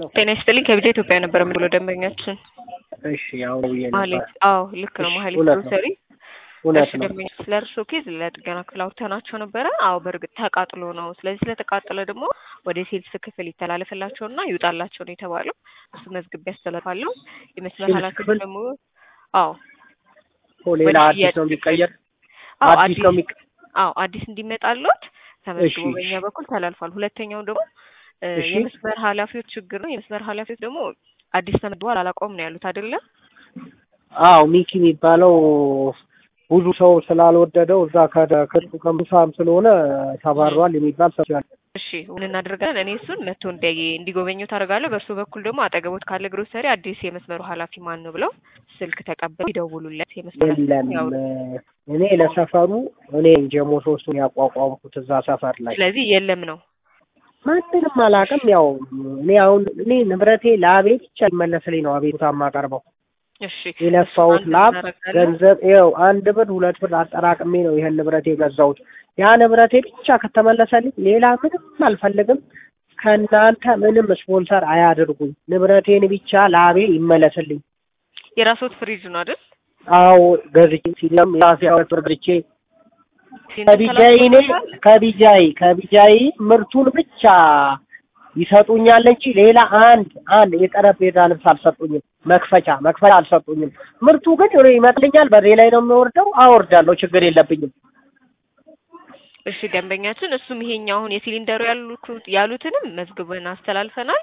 ጤና ይስጥልኝ ከቢጃ ኢትዮጵያ ነበር የምንለው ደንበኛችን እሺ ያው ብዬ ማህሌት ነበር። አዎ ልክ ነው እሺ፣ ማህሌት እውነት ነው። ግሮሰሪ እውነት እሺ ነው። ደንበኛ ስለ እርሶ ኬዝ ለጥገና ክፍል አውርተናቸው ነበረ አዎ በእርግጥ ተቃጥሎ ነው ስለዚህ ስለተቃጠለ ደግሞ ወደ ሴልስ ክፍል ይተላለፍላቸውና ይውጣላቸው ነው የተባለው እሱ መዝግቤ ያስተላልፋለሁ የመስመር ሴልስ ኃላፊዎች ክፍል? ደግሞ አዎ ኦ ሌላ ወደ አዲስ ሽያጭ ነው የሚቀየር አዎ አዲስ አዲስ ነው የሚቀ አዎ አዲስ እንዲመጣሎት ተመዝግቦ እሺ፣ በእኛ በኩል ተላልፏል። ሁለተኛው ደግሞ እ እሺ። የመስመር ኃላፊዎች ችግር ነው። የመስመር ኃላፊዎች ደግሞ አዲስ ተመድቧል አላውቀውም ነው ያሉት አይደለም። አዎ ሚኪ የሚባለው ብዙ ሰው ስላልወደደው እዛ ከክርቱ ከምሳም ስለሆነ ተባሯል የሚባል ሰው ያለ እሺ ምን እናደርጋለን? እኔ እሱን መጥቶ እንዲያይ እንዲጎበኘው ታደርጋለሁ። በእርሱ በኩል ደግሞ አጠገቦት ካለ ግሮሰሪ አዲስ የመስመሩ ኃላፊ ማን ነው ብለው ስልክ ተቀበሉ ይደውሉለት። የመስመር የለም ያው እኔ ለሰፈሩ እኔ ጀሞ ሶስቱን ያቋቋምኩት እዛ ሰፈር ላይ ስለዚህ የለም ነው ማንንም አላውቅም። ያው እኔ አሁን እኔ ንብረቴ ለአቤ ብቻ ይመለስልኝ ነው አቤቱታ የማቀርበው እሺ የለፋሁት እሱን ላብ እናደርጋለን። ገንዘብ ይኸው አንድ ብር ሁለት ብር አጠራቅሜ ነው ይሄን ንብረት የገዛሁት። ያ ንብረቴ ብቻ ከተመለሰልኝ ሌላ ምንም አልፈልግም። ከእናንተ ምንም ስፖንሰር አያድርጉኝ። ንብረቴን ብቻ ላቤ ይመለስልኝ። የራስዎት ፍሪጅ ነው አይደል? አዎ ገዝቼ ሲለም ራሴ ሁለት ብር ገዝቼ ከቢጃይ እኔ ከቢጃይ ከቢጃይ ምርቱን ብቻ ይሰጡኛል እንጂ ሌላ አንድ አንድ የጠረጴዛ ልብስ አልሰጡኝም። መክፈቻ መክፈቻ አልሰጡኝም። ምርቱ ግን እኔ ይመጥልኛል፣ በሬ ላይ ነው የሚወርደው። አወርዳለሁ፣ ችግር የለብኝም። እሺ ደንበኛችን እሱም ይሄኛው አሁን የሲሊንደሩ ያሉት ያሉትንም መዝግበን አስተላልፈናል።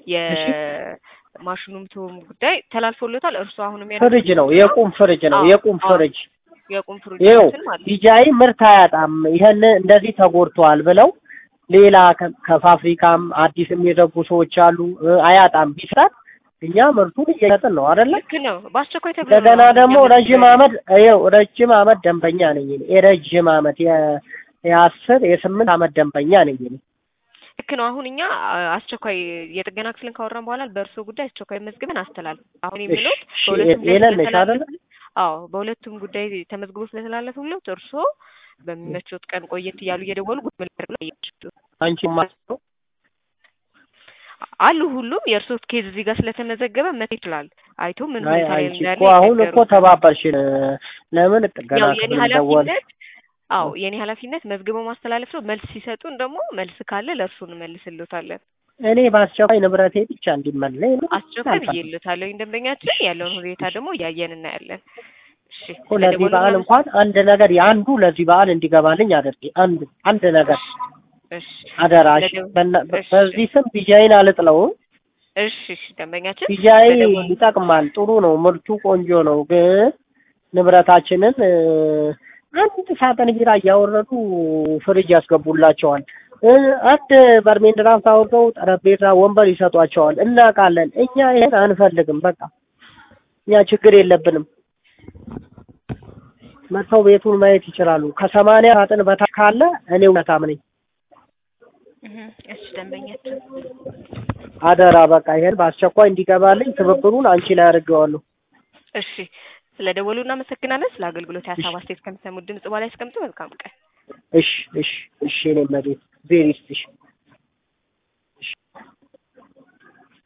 የማሽኑም ቶም ጉዳይ ተላልፎለታል። እርሱ አሁንም ያሉት ፍሪጅ ነው፣ የቁም ፍሪጅ ነው፣ አዎ፣ የቁም አዎ። ፍሪጅ የቁም ይኸው ፍሪጆችን ማለት ነው። ቢጃይ ምርት አያጣም። ይሄን እንደዚህ ተጎድተዋል ብለው ሌላ ከ- ከፋብሪካም አዲስም የዘጉ ሰዎች አሉ። እ፣ አያጣም ቢሰጥ እኛ ምርቱን እየሸጥን ነው አይደለ? ልክ ነው። በአስቸኳይ ተብሎ እንደገና ነው ደግሞ እኛ ረጅም መዝግበን- አመት ይኸው ረጅም አመት ደንበኛ ነኝ እኔ። የረጅም አመት የ- የአስር የስምንት አመት ደንበኛ ነኝ እኔ። ልክ ነው። አሁን እኛ አ- አስቸኳይ የጥገና ክፍልን ካወራን በኋላ በእርሶ ጉዳይ አስቸኳይ መዝግበን አስተላልፍ። አሁን የሚሉት እሺ፣ በሁለቱም ጉዳይ ሄለን ነሽ አይደለ? ስለተላለፉ- አዎ በሁለቱም ጉዳይ ተመዝግቦ ስለተላለፉለት እርሶ በሚመቾት ቀን ቆየት እያሉ እየደወሉ ጉድ ምን ላድርግ ብለው ይጠይቃሉ። አንቺ ማስበው አሉ ሁሉም የእርሶ ኬዝ እዚህ ጋር ስለተመዘገበ መት ይችላል አይቶ ምን አይ ሁኔታ ላይ አንቺ እንዳለ እኮ አሁን እኮ ይነገሩታል። ተባበርሽን። ለምን ጥገና ያው የኔ ክፍል ደወል ኃላፊነት አዎ የኔ ኃላፊነት መዝግበው ማስተላለፍ ነው። መልስ ሲሰጡን ደግሞ መልስ ካለ ለእርሱ እንመልስልዎታለን። እኔ በአስቸኳይ ንብረቴ ብቻ እንዲመለስ አስቸኳይ ብዬልዎታለሁ። ደንበኛችን ያለውን ሁኔታ ደግሞ እያየን እናያለን። እሺ እኮ ለዚህ ስለደወሉ በዓል ምናምን- እንኳን አንድ ነገር የአንዱ ለዚህ በዓል እንዲገባልኝ አድርጌ አንድ አንድ ነገር እሺ አደራሽ። ለደው- በና- እሺ። በዚህ ስም ቢጃይን አልጥለው። እሺ እሺ ደንበኛችን ቢጃይ ለደወሉ- ይጠቅማል፣ ጥሩ ነው፣ ምርቱ ቆንጆ ነው። ግን ንብረታችንን እ፣ አንድ ሳጥን ቢራ እያወረዱ ፍሪጅ ያስገቡላቸዋል። እ፣ አንድ በርሜል ድራፍት አውርደው ጠረጴዛ፣ ወንበር ይሰጧቸዋል። እናውቃለን። እኛ ይሄን አንፈልግም። በቃ እኛ ችግር የለብንም። መጥተው ቤቱን ማየት ይችላሉ። ከሰማንያ ሳጥን በታች ካለ እኔ እውነታም ነኝ። እህ፣ እሺ ደንበኛችን አደራ በቃ ይሄን በአስቸኳይ እንዲገባልኝ ትብብሩን አንቺ ላይ አድርገዋለሁ። እሺ ስለደወሉ እናመሰግናለን። ስለ አገልግሎት የሀሳብ አስተያየት ከሚሰሙት ድምጽ በላይ ያስቀምጡ። መልካም ቀን። እሺ እሺ እሺ እኔ መቤት ቬሪ ስቴሽን